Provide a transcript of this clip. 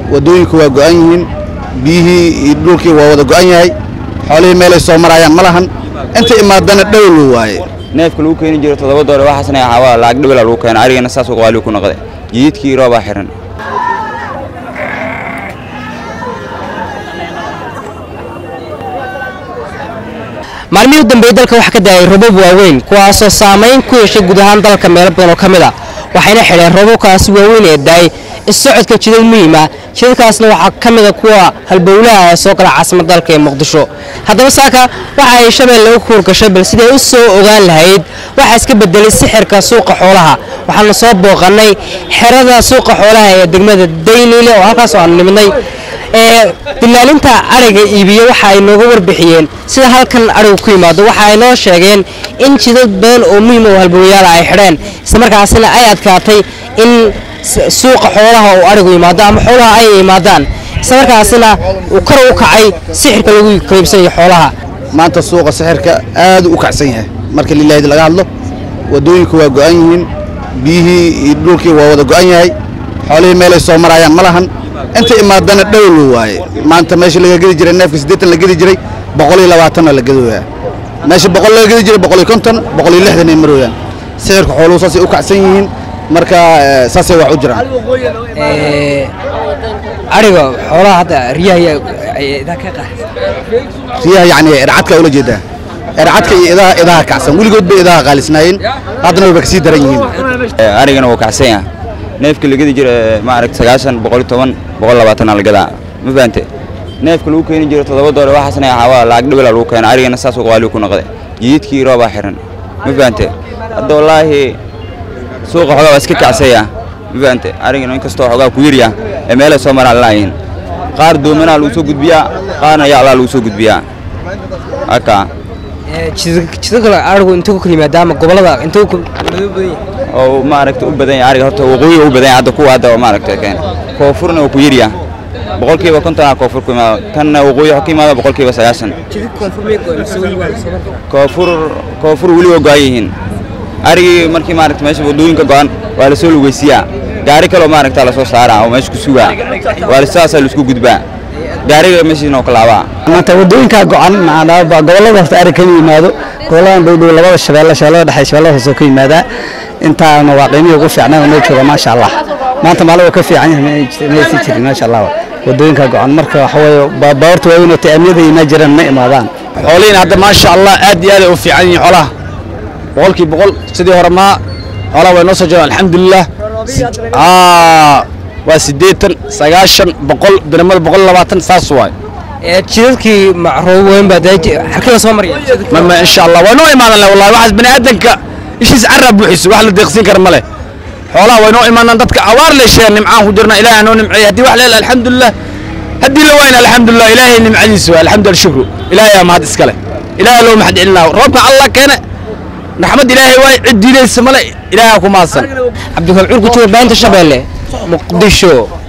waddooyinku waa go'an yihiin biyihii iyo dhulkii waa wada go'an yahay xoolihii meelay soo marayaan ma lahan inta imaadana dhowlu waaye neefka lagu keeni jiro toddoba doole waxaasna waxaa lacag dhibala lagu keena arigana saas uu qaali ku noqday jididkii roobaa xiran maalmihii u dambeeyey dalka waxaa ka daayay robab waaweyn kuwaasoo saamayn ku yeeshay guud ahaan dalka meelo badan oo ka mid a waxayna xidheen robabkaasi waaweyn ee daayay issocodka jidad muhiima jidadkaasna waxaa ka mid a kuwa halbowlaha ee soo gala caasimada dalka ee muqdisho haddaba saaka waxa ay shabeelle u kuurgashay bal siday u soo ogaan lahayd waxaa iska bedelay sixirka suuqa xoolaha waxaana soo booqannay xerada suuqa xoolaha ee degmada daynile oo halkaas oo aan nimidnay ee dilaalinta ariga iibiye waxa ay nooga warbixiyeen sida halkan arigu ku yimaado waxa ay noo sheegeen in jidad badan oo muhiim oo halbowlayaala ay xidheen islamarkaasina ay adkaatay in suuqa xoolaha uu arigu yimaado ama xoolaha ay yimaadaan islamarkaasina uu kor u kacay sixirka lagu qaybsanayo xoolaha maanta suuqa sixirka aad u kacsan yahay marka lilaahid laga hadlo waddooyinku waa go'an yihiin biyihii iyo dhulkii waa wada go'an yahay xoolihii meelay soo marayaan ma lahan inta imaadana dhowlu waaye maanta meesha laga gedi jiray neefka siddeetan la gedi jiray boqol iyo labaatanna la gedooyaa meesha boqol laga gedi jiray boqol iyo konton boqol iyo lixdan ay marooyaan sixirka xooluhu saasay u kacsan yihiin marka saasay wax u jiraan ariga xoolaha hadda riyaha ka riyaha yacni ercadka ula jeedaa ercadka iyo idaha idaha kacsan weligood bay idaha qaalisnaayeen haddana wayba kasii daran yihiin arigana wuu kacsan yaha neefka lagedi jira maaragta sagaashan boqol iyo toban boqol labaatan la gadaa ma fahante neefka lagu keeni jiro toddoba doole waxaasna waxaa lacag dhibala lagu keena arigana saas uu qaali ku noqday jididkii roobaa xiran ma fahante hadda wallaahi suuqa xogaa waa iska kacsaya ma fahante arigana inkastoo xogaa ku yarya ee meelay soo maraan laayihin qaar doomanaa lagu soo gudbiyaa qaarna yaclaa lagu soo gudbiyaa haka jidadka arigu inta ku kala yimaada ama gobolada inta ku oo maaragta u badan yahay ariga horta waqooyi u badan yahay hadda kuwa hadda oo maaragta keen koonfurna waa ku yarya boqolkiiba konton koonfur ku imaado kanna waqooyi waxa ka imaada boqolkiiba sagaashan koonfur koonfur weli waa go-an yihiin arigii markii maaragta meesha waddooyinka go-an waa lasoo lugeysiyaa gaari kaloo maaragta lasoo saaraa oo meesha ku sugaa waa sidaasaa laisku gudbaa gaariga meeshiina oo ka laabaa maanta waddooyinkaa go-an gobollada horta arig kama yimaado goboladan dhowdhow labada shabeelle shabeellada dhexe shabeellada hoose ka yimaadaa intaana waa qiimihii ugu fiicnaa oo noo jooga maasha allah maanta maalin waa ka fiican yahay maysan jirin maasha allah waddooyinkaa go-an marka waxa weeye baabuurta waaweyn oo taamiyada imaa jiraan ma imaadaan xoolihiin hadda maasha allah aad iyo aad ay u fiican yihiin xoolaha boqolkii boqol sidii hore maa xoolaha way noo soo jiraan alxamdulilah waa siddeetan sagaashan boqol diramada boqol labaatan saas waay jidadkii macruub weyn baa xarkada soo maraya mama insha allah waa noo imaadan leh wallahi waxaas bani aadanka ishiis carraa buuxiso wax la deeqsiin kara ma leh xoolaha way noo imaanaan dadka awaar leesheen nimcaan ku jirna ilaahay noo nimceeyey haddii wax leel alxamdulilah haddii la wayna alxamdulilah ilaahay nimcadiisa waa alxamdulilah shukru ilaahay aa mahad iskale ilaahay loo mahad celinaa roobka allah keene raxmad ilaahay waay cid diidaysa male ilaahay ku mahadsan cabdikal curku jooga baanta shabeelle muqdisho